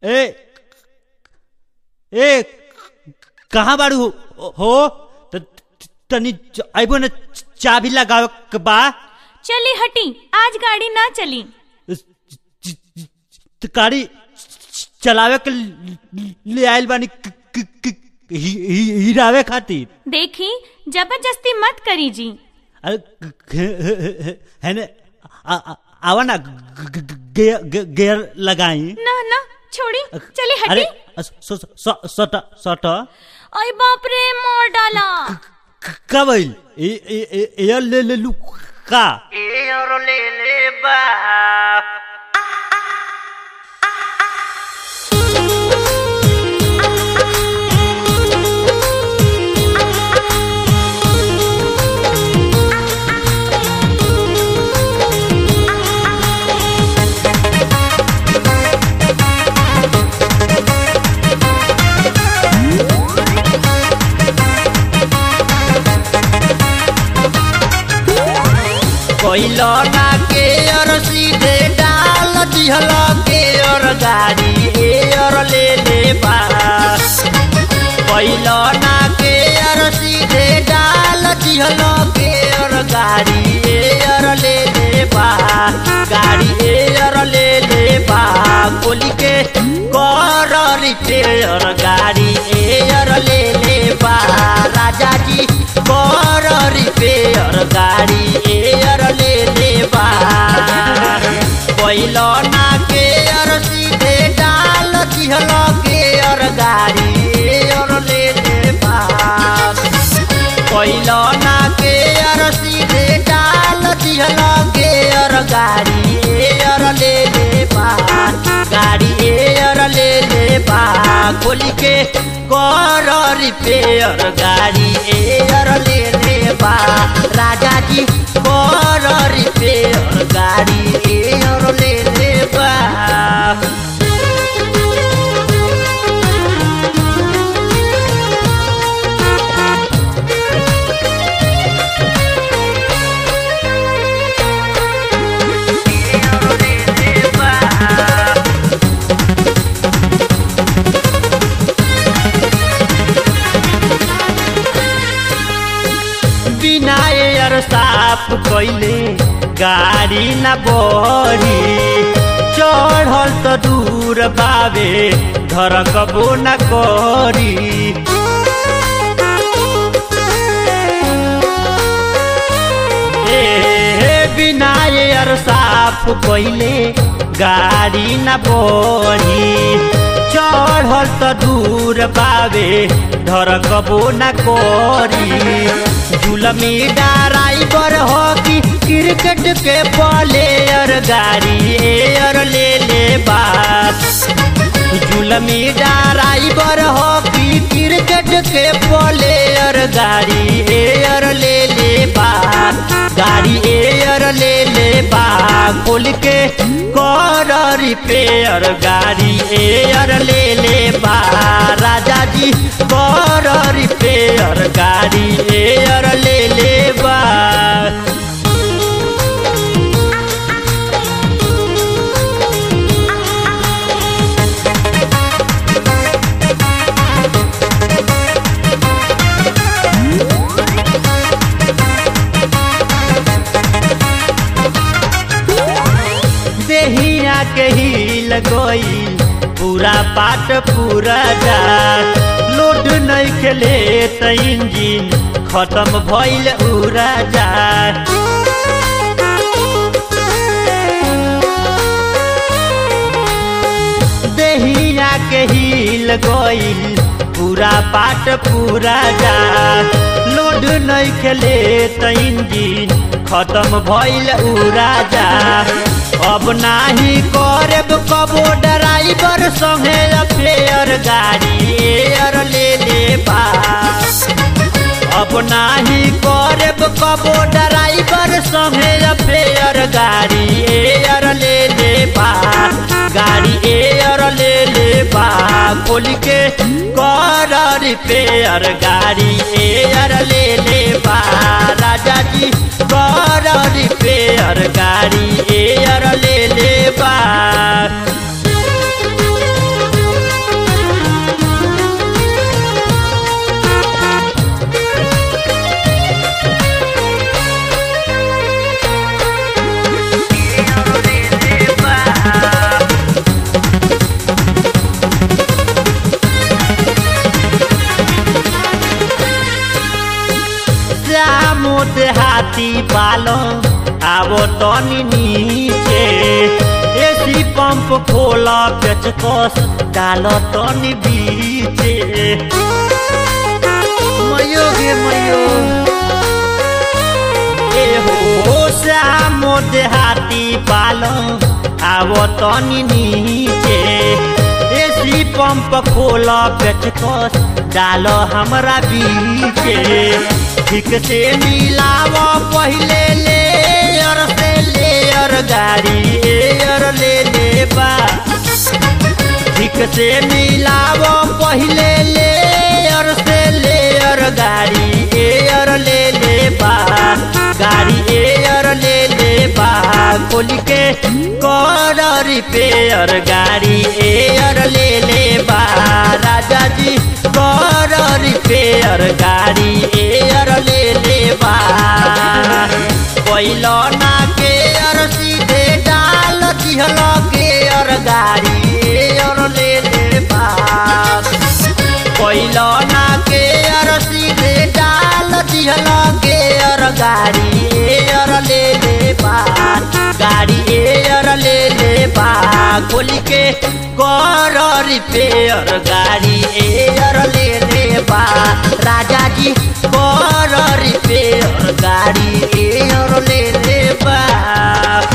ए ए कहाँ बाड़ू हो- हो त- त- तनी च- आइबो न चाबी लगावे के बा चली हटी आज गाड़ी ना चली च- च- च- गाड़ी च- चलावे के ल- ले आइल बानी क- क- क- हि- हि- हिरावे खातिर देखी जबरदस्ती मत करी जी अरे ग- ग- है ने आ- आ- आवा ना ग- ग- ग- गेयर गे- गेयर लगाई ना ना छोड़ी चली अरे हटी स- स- स- सट सट ओए बाप रे मोर डाला का भइल ए ए- ए- एयर ले ले लू का कोइलो ना के और सीधे डाल दिहल के और गाड़ी ए और ले ले पास कोइलो ना के और सीधे डाल दिहल के और गाड़ी ए और ले ले पा गाड़ी ए और ले ले पा गोली के कर रिपेयर गाड़ी ए और ले ले पा राजा जी कर रिपेयर गाड़ी एयर ले ले बा पहिलो ना के अर सीधे डाल दिहल के अर गाड़ी एयर ले ले बा पहिलो ना के अर सीधे डाल दिहल के अर गाड़ी एयर ले ले बा गाड़ी एयर ले ले बा खोली के कर रिपेयर गाड़ी एयर ले ले बा राजा जी कर रिपेयर गाड़ी एयर ले ले बा बिना एयर साफ कैले गाड़ी न बढ़ी चढ़ल त दूर बावे धरकबो न करी ए बिना एयर साफ कैले गाड़ी न बढ़ी चढ़ल त दूर बावे धरकबो न करी जुलमी ड्राइवर हो कि क्रिकेट के प्लेयर गाड़ी एयर ले ले बात जुलमी ड्राइवर हो कि क्रिकेट के प्लेयर गाड़ी एयर ले ले बा गाड़ी एयर ले ले बा खोल के कर रिपेयर गाड़ी एयर ले ले बा राजा जी कर रिपेयर गाड़ी एयर ले ले बा देहिया के हिल गईल पूरा पाट पूरा जा लोड नहीं खेले त इंजिन खत्म भइल उड़ा जा देहिया के हिल गईल पूरा पाट पूरा जा लोड नहीं खेले त इंजिन खत्म भइल उड़ा जा अब नाही करब कबो ड्राइवर संगे अफेयर गाड़ी एयर ले ले पास अब नाही करब कबो ड्राइवर संगे अफेयर गाड़ी एयर ले ले पास गाड़ी एयर ले ले बा खोल के कर रिपेयर गाड़ी एयर ले ले बा राजा जी कर रिपेयर गाड़ी एयर ले ले बा पालो आवो तनी नीचे एसी पंप खोला पेचकस डालो तनी बीचे मयो गे मयो ए हो श्यामो देहाती पालो आवो तनी नीचे एसी पंप खोला पेचकस डालो हमरा बीचे ठीक से मिलाव पहिले लेयर से लेयर गाड़ी एयर ले ले बा ठीक से मिलाव पहिले लेयर से लेयर गाड़ी एयर ले ले बा गाड़ी एयर ले ले बा खोल के कर रिपेयर गाड़ी एयर ले ले बा राजा जी कर रिपेयर गाड़ी एयर ले ले बा पहिलो ना के अर सीधे डाल दिहल के अर गाड़ी एयर ले ले बा पहिलो ना के अर सीधे डाल दिहल के अर गाड़ी एयर ले ले बा गाड़ी एयर ले ले बा खोल के कर रिपेयर गाड़ी एयर ले ले बा राजा जी कर रिपेयर गाड़ी एयर ले ले बा